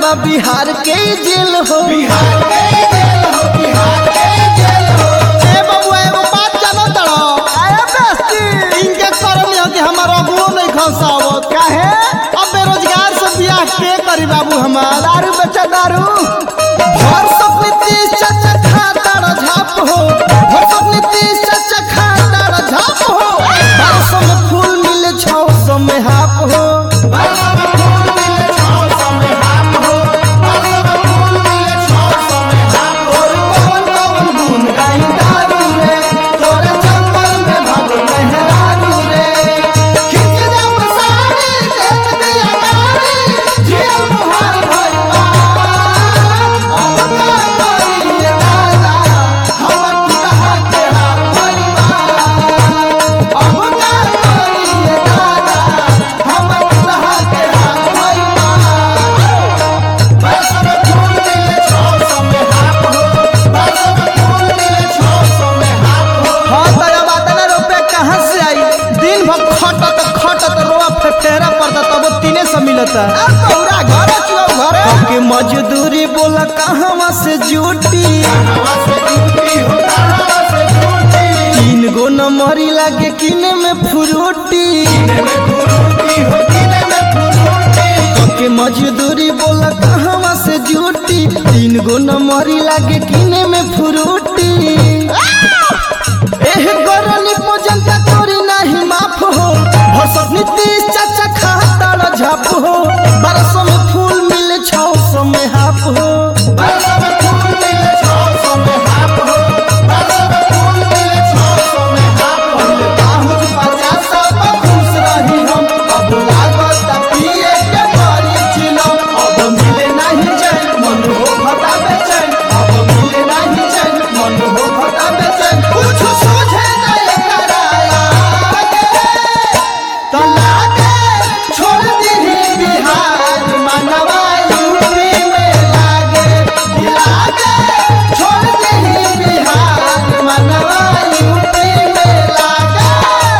बा बिहार के जेल हो बिहार के जेल हो बिहार के जेल हो ए बबुआ एगो बात जानो तड़ो आया बेस्ती इनके करनी हो कि हमार अगुओ नहीं खसावत काहे अब बेरोजगार से बियाह के करी बाबू हमार दारू बेचा दारू भर सब नीतीश चाचा खाता झाप हो भर सब नीतीश चाचा खाता झाप हो बारह सौ में फूल मिले छौ सौ में हाफ हो बारह में फूल मिले छौ सौ में हाथ हो बारह में फूल मिले छौ सौ में हाथ हो और कौन कौन गुन गाई दारू रे तोरे चक्कर में भागो मेहरारू रे खिंच जब साड़ी देख दिया गाड़ी जिया मुहार भई अब का करिए दादा हमर टूटा के हाथ भई अब का करिए दादा हमर टूटा के हाथ भई बारह में फूल मिले छौ सौ में हाथ हो बारह में फूल मिले छौ सौ में हाथ हो हाँ तो अब आता रुपया कहाँ से आई दिन भर खटत खटत रोआ फेरा पड़ता तब तीने सौ मिलता पूरा घर घरे के मजदूरी बोला कहवा से जुटी हवा से ड्यूटी हो हवा से ड्यूटी तीन गो नंबरी लागे किने में फ्रूटी किने में फुरूटी हो किने में फुरूटी के मजदूरी बोला कहवा से जुटी तीन गो नंबरी लागे किने में फ्रूटी एह गरली जनता तोरी नाही माफ हो भसत नीतीश चाचा खाता झाप हो बारह सौ में फूल मिले छौ सौ में हाफ हो बारह में फूल मिले छौ सौ में हाथ हो बारह में फूल मिले छौ सौ में हाथ हो बाहुत पचास सौ खुश रही हम अब लागत पिए के परी चिलम अब मिले नहीं चैन मन हो भटा बेचैन अब मिले नहीं चैन मन हो भटा बेचैन कुछ सूझे नहीं कराया तो लागे छोड़ दी बिहार मनवा यूपी में लागे लागे छोड़ दी बिहार मनवा यूपी में लागे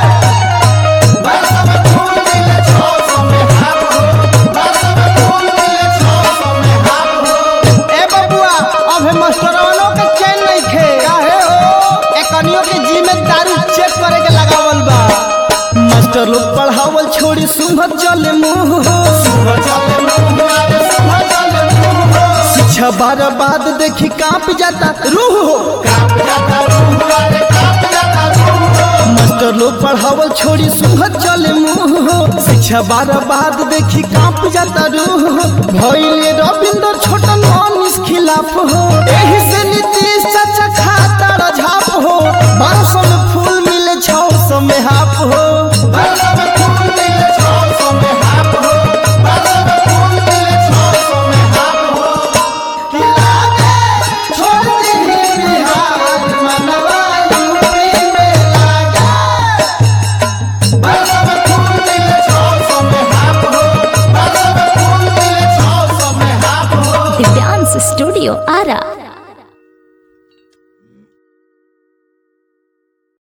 बारह में फूल मिले छौ सौ में हाथ हो बारह में फूल मिले छौ सौ में हाथ हो ए बबुआ अब हम मास्टरवालों के चैन नहीं खे काहे हो एकनियों के जिम्मेदारी चेक करे के लगावल बा मास्टर लोग पढ़ावल छोड़ी सुबह चले मुंह हो सुबह चले मुंह आवे सुबह चले मुंह हो शिक्षा बार बाद देखी कांप जाता रूह हो कांप जाता रूह आवे कांप जाता रूह हो मास्टर लोग पढ़ावल छोड़ी सुबह चले मुंह हो शिक्षा बार बाद देखी कांप जाता रूह हो भइले रविंद्र छोटन अनिस खिलाफ हो एही से नीतीश चाचा खाता झाप हो बारह सौ में फूल मिले छौ सौ में हाफ हो बारह में फूल मिले छौ सौ में हाथ हो बारह में फूल मिले छौ सौ में हाथ हो कि लागे छोड़ दी बिहार मनवा यूपी में लागे बारह में फूल मिले छौ सौ में हाथ हो बारह में फूल मिले छौ सौ में हाथ हो The Dance Studio Ara.